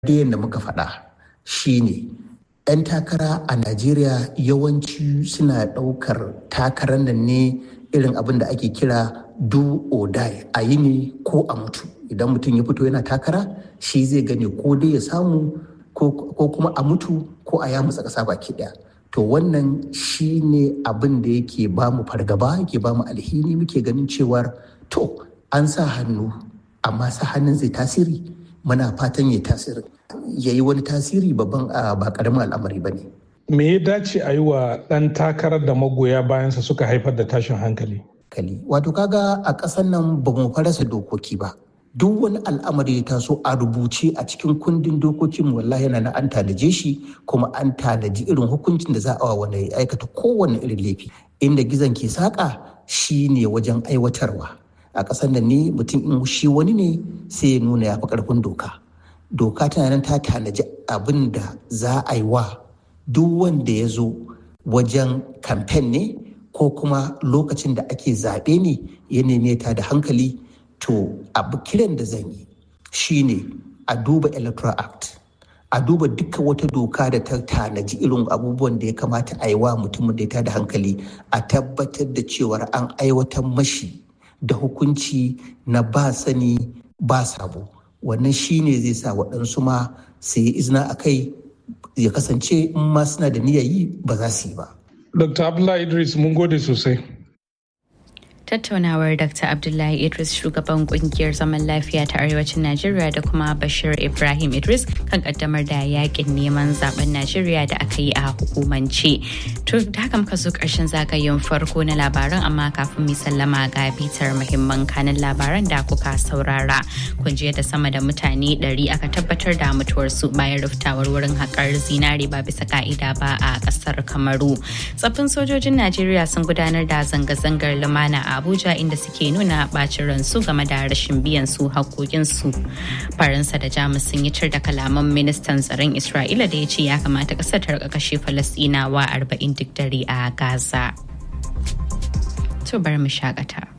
da muka faɗa shine 'yan takara a najeriya yawanci suna ɗaukar takarar nan ne irin abin da ake kira do or die a yi ne ko a mutu idan mutum ya fito yana takara shi zai gane ko dai ya samu ko kuma a mutu ko a yamutsa ƙasa baki ɗaya to wannan shi ne abin da yake ba mu fargaba yake ba mu alhini muke ganin cewar to an sa hannu amma sa hannun zai tasiri muna fatan ya tasiri ya yi wani tasiri babban ba karamin al'amari ba ne. Me ya dace a yi wa ɗan takarar da magoya bayansa suka haifar da tashin hankali? Kali. Wato kaga a ƙasar nan ba mu farasa dokoki ba. Duk wani al'amari ya taso a rubuce a cikin kundin dokokin wallahi yana na an tanaje shi kuma an tanaji irin hukuncin da za a wa wanda ya aikata kowane irin laifi. Inda gizon ke saƙa shi ne wajen aiwatarwa. A ƙasar nan ne mutum in shi wani ne sai ya nuna ya fi ƙarfin doka. doka tana nan ta tanaji abin da za a yi wa duk wanda ya zo wajen kamfen ne ko kuma lokacin da ake zaɓe ne ya neme ta da hankali to abu kiran da zan yi shine a duba electoral act a duba duka wata doka da ta tanaji irin abubuwan da ya kamata a yi wa mutumin da ya tada hankali a tabbatar da cewar an aiwatar mashi da hukunci na ba sani ba sabo wannan shi ne zai sa waɗansu ma su yi izina a kai ya kasance in ma suna da niyyar yi ba za su yi ba. Dr. Abdullahi Idris mun gode sosai. tattaunawar dr abdullahi idris shugaban kungiyar zaman lafiya ta arewacin najeriya da kuma bashir ibrahim idris kan kaddamar da yakin neman zaben najeriya da aka yi a hukumance to da haka muka zo karshen zagayen farko na labaran amma kafin mu sallama ga bitar muhimman kanin labaran da kuka saurara kun je da sama da mutane 100 aka tabbatar da mutuwarsu bayan ruftawar wurin haƙar zinare ba bisa ka'ida ba a ƙasar kamaru tsaffin sojojin najeriya sun gudanar da zanga-zangar lumana a Abuja inda suke nuna bacin ransu game da rashin biyan su haƙoƙinsu. Faransa da Jamus sun yi cir da kalaman ministan tsaron Isra'ila da ya ce ya kamata ƙasar ta kashe Falasɗinawa arba'in duk dare a Gaza. To bari mu shakata.